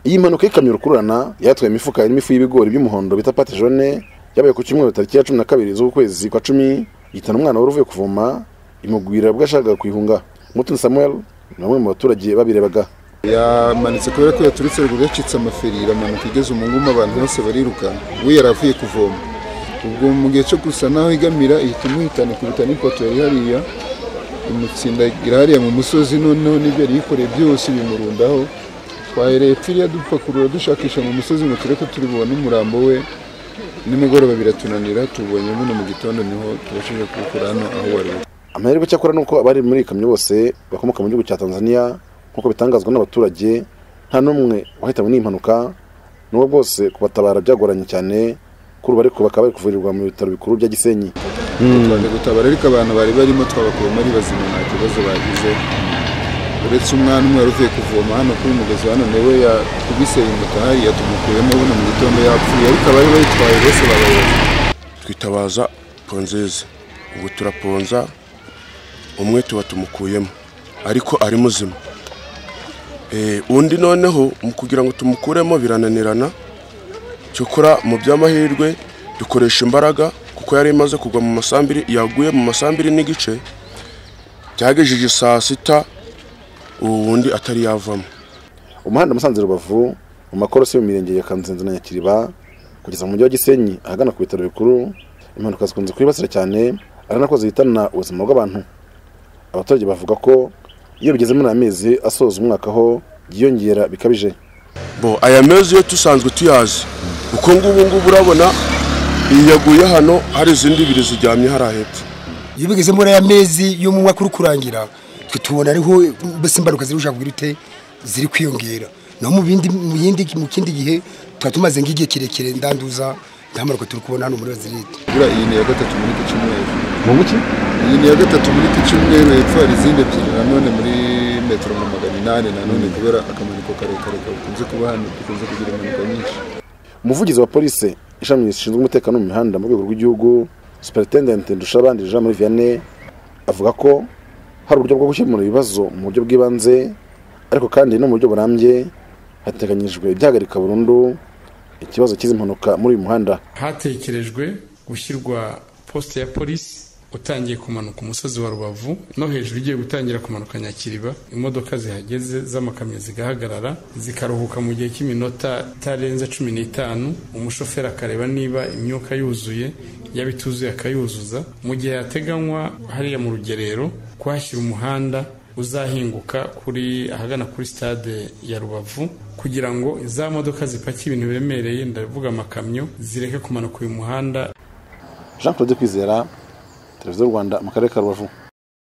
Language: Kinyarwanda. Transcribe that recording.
iyi mpanuka y'ikamyo rukururana yatwaye imifuka irimo ifu y'ibigori by'umuhondo bita pate jone yabaye ku cyumweru tariki ya cumi na kabiri z'ukwezi kwa cumi ihitana umwana wari uvuye kuvoma imugwira ubwo yashakaga kuyihunga mutoni samuel ni bamwe mu baturage babirebaga yamanitse kubera ko yaturutse ruguru yacitse amaferi iramanuka igeze umunguma abantu bose bariruka we yari avuye kuvoma ubwo mu gihe cyo gusa naho igamira ihita imuhitana ikubita n'ipoto yari hariya imutsinda hariya mu musozi noneho n'ibyo yari yikoreye byose bimurundaho twahereye turiya dupakurura dushakisha mu musozi ngo turebe ko turi bubone umurambo we nimugoroba biratunanira tubonye buno mu gitondo niho tubashije kuwukura hano aho wari uri amahirwe cyakora ni uko abari muri iyi kamyo bose bakomoka mu gihugu cya tanzania nk'uko bitangazwa n'abaturage nta n'umwe wahitanywe n'iyi mpanuka n'ubwo bwose kubatabara byagoranye cyane kuri ubu ariko bakaba bari kuvurirwa mu bitaro bikuru bya gisenyi twaje gutabara ariko abantu bari barimo twabakuyemo ari bazima nta kibazo bagize uretse umwana umwe wari uvuye kuvoma hano kuri mugezi hano nawe yakubise imuta hariya tumukuyemo buno mu gitondo yapfuye ariko abari bayitwaye bose barayoza twitabaza ponzeze ubu turaponza umwe tuba tumukuyemo ariko ari muzima Eh, undi noneho mu kugira ngo tumukuremo birananirana cyokora mu by'amahirwe dukoresha imbaraga kuko yari imaze kugwa mu masambiri yaguye mu masambiri n'igice byagejeje saa sita ubu wundi atari yavamo umuhanda musanze rubavu mu makorosi yo mu mirenge ya kanzenze na nyakiriba kugeza mu mujyi wa gisenyi ahagana ku bitaro bikuru impanuka zikunze kwibasira cyane ari nako zihitana ubuzima bw'abantu abaturage bavuga ko iyo bigeze muri aya mezi asoza umwaka ho byiyongera bikabije bo aya mezi yo dusanzwe tuyazi kuko ngubu ngubu urabona iyi yaguye hano hari izindi ebyiri ziryamye hariya hepfo iyo bigeze muri aya mezi y'umwaka uri kurangira twe tubona ariho mbese imbaruka ziri gushaka kugira ute ziri kwiyongera naho mu bindi mu yindi mu kindi gihe tuba tumaze nk'igihe kirekire ndanduza nta mpanuka turi kubona hano muri bazirite buriya iyi ni iya gatatu muri iki cyumweru mu buki iyi ni iya gatatu muri iki cyumweru hepfo hari izindi ebyiri nanone muri metero nka magana inani nanone kubera akamaniko karekare gakunze kuba hano dukunze kugira impanuka nyinshi umuvugizi wa polisi ishami rishinzwe umutekano mu mihanda mu rwego rw'igihugu superintendent ndushabandi jean marie vianney avuga ko hari uburyo bwo gukemura ibibazo mu buryo bw'ibanze ariko kandi no mu buryo burambye hateganyijwe ibyahagarika burundu ikibazo cy'izi mpanuka muri uyu muhanda hatekerejwe gushyirwa posite ya polisi utangiye kumanuka umusozi wa rubavu no hejuru ugiye gutangira kumanuka nyakiriba imodoka zihageze z'amakamyo zigahagarara zikaruhuka mu gihe cy'iminota itarenze cumi n'itanu umushoferi akareba niba imyuka yuzuye yaba ituzuye akayuzuza mu gihe hateganywa hariya mu rugerero kuhashyira umuhanda uzahinguka kuri ahagana kuri stade ya rubavu kugira ngo za modoka zipakiye ibintu biremereye ndavuga amakamyo zireke kumanuka uyu muhanda jean claude kwizera televiziyo rwanda mu karere ka rubavu